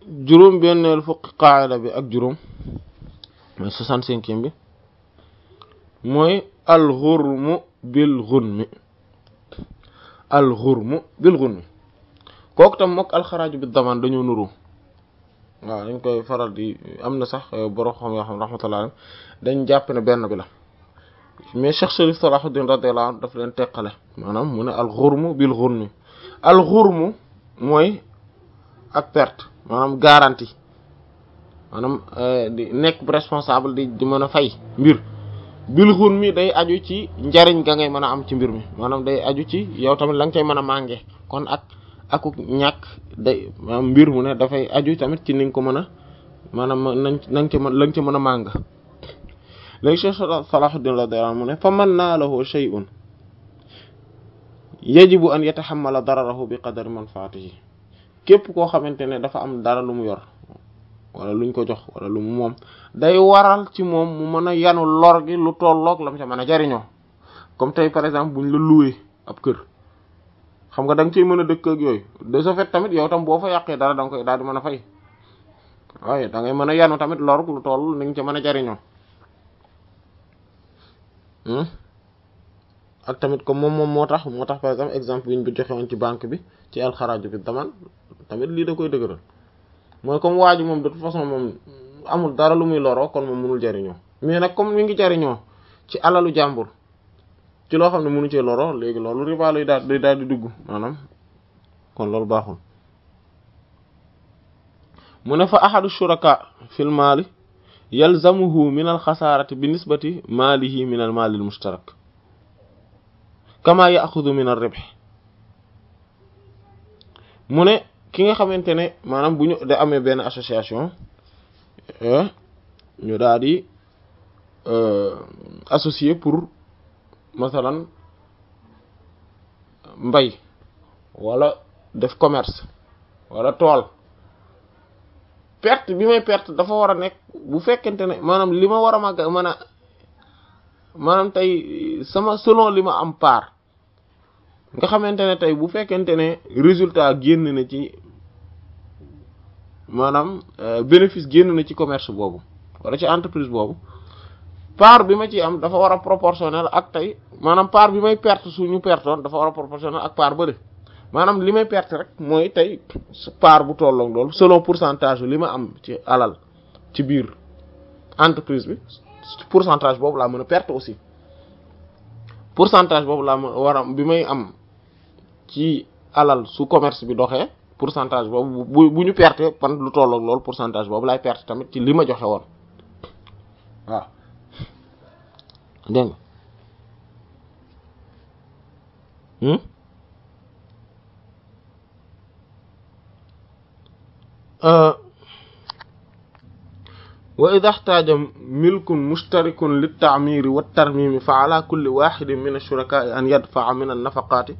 juróom benneelu fukki qaayida bi ak juróom mooy soixante-cinquième bi mooy alxurmu bil gunmi alxurmu bil gunmi kooku tam mook alxaraaju bi damaan dañoo nuru waaw dañ koy faral di am na sax borom xam yoo xam rahmatullah dañ jàpp ne benn bi la mais Cheikh Sharif Salahuddin radiyallahu anhu daf leen teqale maanaam mu ne alxurmu bil gunmi alxurmu mooy ak perte maanaam garantie maanaam di nekk responsable di di mën a fay mbir bil xun mi day aju ci njariñ ga ngay mën a am ci mbir mi maanaam day aju ci yow tamit la nga cay mën a mànge kon ak akuk ñàkk day maanaam mbir mu ne dafay aju tamit ci ni nga ko mën a maanaam nañ na nga ca mën la nga ca mën a màng léegi Cheikh Salahuddin radiyallahu anhu mu ne fa man naalahu shay'un yajibu an yatahammala dararahu bi qadari manfaatihi képp koo xamante ne dafa am dara lu mu yor wala luñ ko jox wala lu mu moom day waral ci moom mu mën a yanu lor gi lu tolloog la mu ca mën a jariñoo comme tey par exemple buñ la loué ab kër xam nga da nga ciy mën a dëkk ak yooyu de ce fait tamit yow tam boo fa yàqee dara da nga koy daal di mën a fay waaye da ngay mën a yanu tamit lor lu toll ni nga ca mën a jariñoo ak tamit comme moom moom moo tax moo tax par exemple exemple bi ñu bi joxe woon ci banque bi ci alxaraaju bi daman tamit lii da koy dëgëral mooy comme waa ji moom de toute façon moom amul dara lu muy loroo kon moom mënul jariñoo mais nag comme mi ngi jariñoo ci alalu jàmbur ci loo xam ne mënu cee loroo léegi loolu riba lay daal day daal di dugg maanaam kon loolu baaxul mu ne fa ahadu shuraka fil maali yalzamuhu min al xasaarati bi nisbati maalihi min al maali al mushtarak kama yaxudu min ar-ribh mu ne ki nga xamante ne maanaam bu ñu da amee benn association ñu daal di associé pour masalan mbay wala def commerce wala tool perte bi may perte dafa war a nekk bu fekkente ne maanaam li ma war a màgg mën a maanaam tey sama selon li ma am part nga xamante ne tey bu fekkente ne résultat génn na ci maanaam bénéfice génn na ci commerce boobu wala ci entreprise boobu part bi ma ci am dafa war a proportionnel ak tey maanaam part bi may perte suñu pertoon dafa war a proportionnel ak part bële maanaam li may perte rek mooy tey part bu tolloog loolu selon pourcentage li ma am ci alal ci biir entreprise bi pourcentage boobu laa mën a perte aussi pourcentage boobu laa mën war a bi may am ci alal su commerce bi doxee pourcentage boobu bu bu ñu perte pan lu tolloog loolu pourcentage boobu laay perte tamit ci li ma joxe woon waaw dégg nga wa ida xtaaja milkun mushtarikun liltaamiri waltarmimi fa ala kulli waxidin min ashurakaai an yadfaa min annafaqaati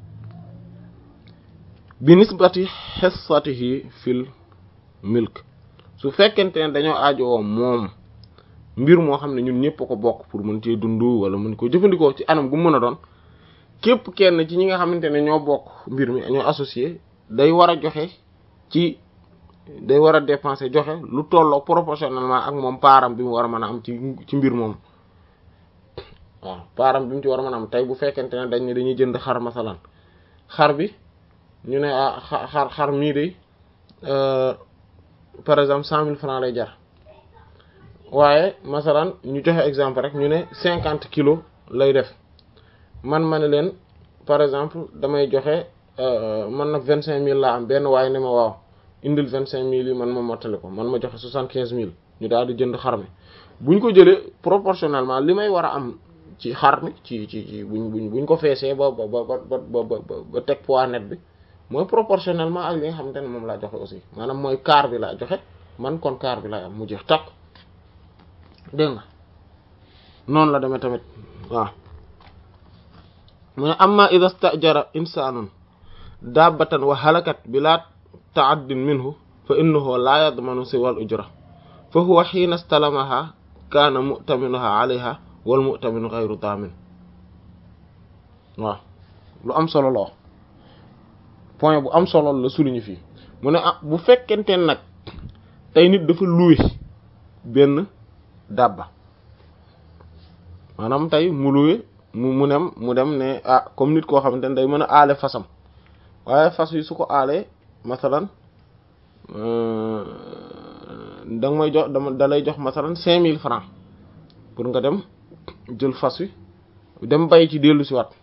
bi nisbati xissatihi fil milk su fekkente ne dañoo aajowoo moom mbir moo xam ne ñun ñëpp ko bokk pour mën cee dund wala mën ko jëfandikoo ci anam gu mën a doon képp kenn ci ñi nga xamante ne ñoo bokk mbir mi ñoo associé day war a joxe ci day war a dépenser joxe lu tolloo proportionnellement ak moom paaram bi mu war a mën a am ci ci mbir moom waaw paaram bi mu ci war a mën a am tey bu fekkente ne dañ ne dañuy jënd xar masalan xar bi ñu ne ah xar xar mii de par exemple cent mille francs lay jar waaye masalan ñu joxe exemple rek ñu ne cinquante kilos lay def man ma ne leen par exemple damay joxe man nag vingt cinq mille laa am benn waaye ne ma waaw indil vingt cinq mille yi man ma mottali ko man ma joxe soixante quinze mille ñu daal di jënd xar mi buñ ko jëlee proportionnellement li may war a am ci xar mi ci ci ci buñ buñ buñ ko feesee ba ba ba ba ba ba teg poids net bi mooy proportionnellement ak li nga xamante ne moom laa joxe aussi maanaam mooy quart bi laa joxe man kon quart bi laa am mu jeex takk dégg nga noonu la demee tamit waaw mu ne amma ida stajara insanun dabbatan wa halakat bila taaddin minhu fa innahu la yadmanu siwa al ujra fa huwa xiina stalamaha kaana mu'taminuha alayha wal mu'taminu ghayru damin waaw lu am solo la point bu am solo la souligner fii mu ne ah bu fekkente nag tey nit dafa loué benn dabba maanaam tey mu loué mu mu dem mu dem ne ah comme nit koo xamante ne day mën a aale fasam waaye fas yi su ko aalee masalan da nga may jox dama da lay jox masalan cinq mille francs pour nga dem jël fas wi dem bay ci dellu si waat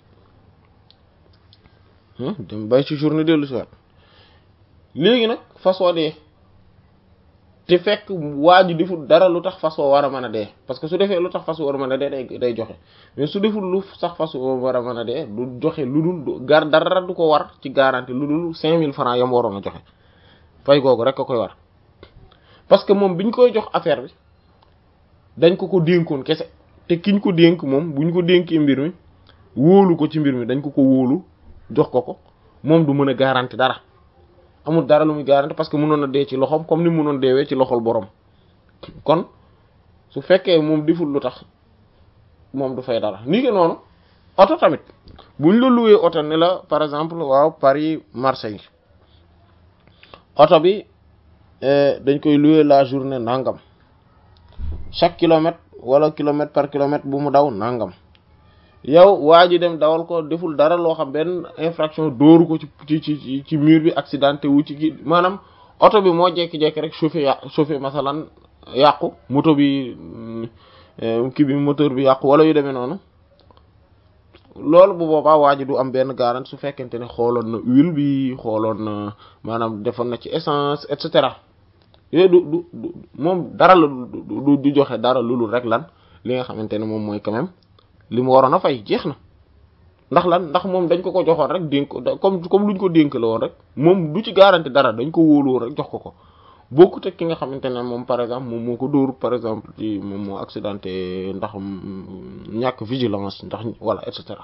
dem bay ci journée dellu si waat léegi nag fas wa dee te fekk waa ji deful dara lu tax fas wa war a mën a dee parce que su defee lu tax fas wa war a mën a dee day day joxe mais su deful lu sax fas wa war a mën a dee du joxe lu dul gar dara du ko war ci garantie lu dul cinq mille francs yam waroon a joxe fay googu rek a koy war parce que moom biñ koy jox affaire bi dañ ko ko dénkoon kese te kiñ ko dénk moom buñ ko dénkee mbir mi wóolu ko ci mbir mi dañ ko ko wóolu jox ko ko moom du mën a garantie dara amul dara lu muy garantie parce que mënoon a dee ci loxoom comme ni mënoon deewee ci loxol borom kon su fekkee moom deful lu tax moom du fay dara nii que noonu oto tamit buñ la loué oto ne la par exemple waaw Paris Marseille oto bi dañ koy loué la journée nangam chaque kilomètre wala kilomètre par kilomètre bu mu daw nangam yow waa ji dem dawal ko deful dara loo xam benn infraction dóoru ko ci ci ci mur bi accidenté wu ci gi maanaam oto bi moo jekki-jekki rek chauffé ya chauffé masalan yàqu moto bi kii bi moteur bi yàqu wala yu demee noonu loolu bu boobaa waa ji du am benn garantie su fekkente ne xooloon na huile bi xooloon na maanaam defoon na ci essence et cetera yooyu du du du moom dara la du du joxe dara lulul rek lan li nga xamante ne moom mooy quand même li mu waroon a fay jeex na ndax lan ndax moom dañ ko ko joxoon rek dénk comme comme luñ ko dénk la woon rek moom du ci garantie dara dañ ko wóolu rek jox ko ko bokkut ak ki nga xamante ne moom par exemple moom moo ko dóor par exemple ci moom moo accidenté ndax ñàkk vigilance ndax voilà et cetera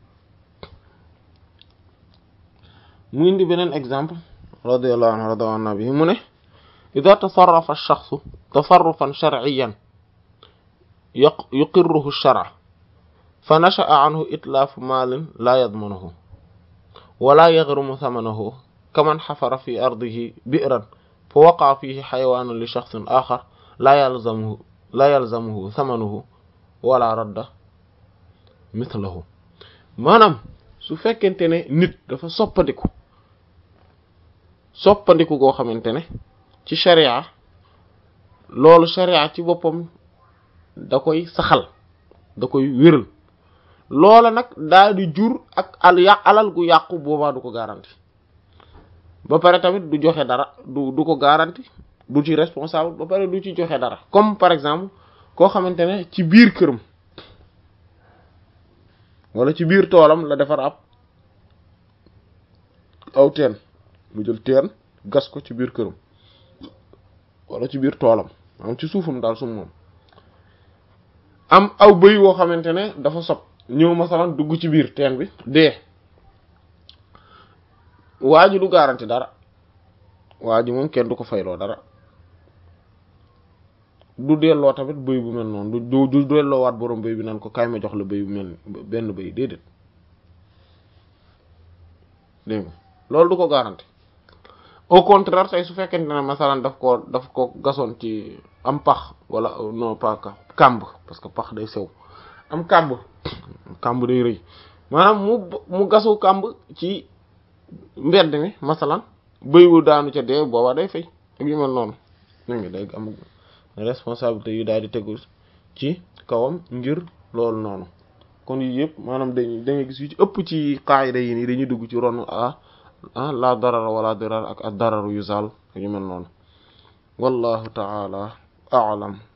mu indi beneen exemple radiyallahu anhu rada an nabi mu ne ida tasarrafa ash-shakhsu tasarrufan shar'iyyan yuqirruhu ash-shar'a fa nasha'a anhu itlaafu maalin laa yadmanuhu wala yaghrimu thamanahu kaman xafara fi ardihi bi'ran fa waqa'a fihi xayawaanun li shakhsin aaxar laa yalzamuhu laa yalzamuhu thamanuhu wala radda mithlahu maanaam su fekkente ne nit dafa soppandiku soppandiku goo xamante ne ci sharia loolu sharia ci boppam da koy saxal da koy wéral loola nag daal di jur ak al yà alal gu yàqu boobaa du ko garanti ba pare tamit du joxe dara du du ko garanti du ci responsable ba pare du ci joxe dara comme par exemple koo xamante ne ci biir këram wala ci biir toolam la defar ab aw teen mu jël teen gas ko ci biir këram wala ci biir toolam am ci suufam daal sum moom am aw bëy woo xamante ne dafa sob ñëw masalan dugg ci biir teen bi dee waa ji du garanti dara waa ji moom kenn du ko fayloo dara du delloo tamit bëy bu mel noonu du du delloo waat borom bëy bi naan ko kaay ma jox la bëy bu mel benn bëy déedéet dégg nga loolu du ko garanti au contraire tey su fekkente ne masalan daf ko daf ko gasoon ci am pax wala non pas kàmb parce que pax day sew am kàmb kàmb day rëy maanaam mu mu gasu kàmb ci mbedd mi masalan bëy wu daanu ca dee booba day fay ak yu mel noonu dégg nga day am responsabilité yu daal di tegu ci kawam ngir loolu noonu kon yii yëpp maanaam dañ da ngay gis yu ci ëpp ci qaayida yi nii dañuy dugg ci ronu ah ah la darar wala dirar ak ad dararu yuzal ak yu mel noonu wallahu ta'ala a'lam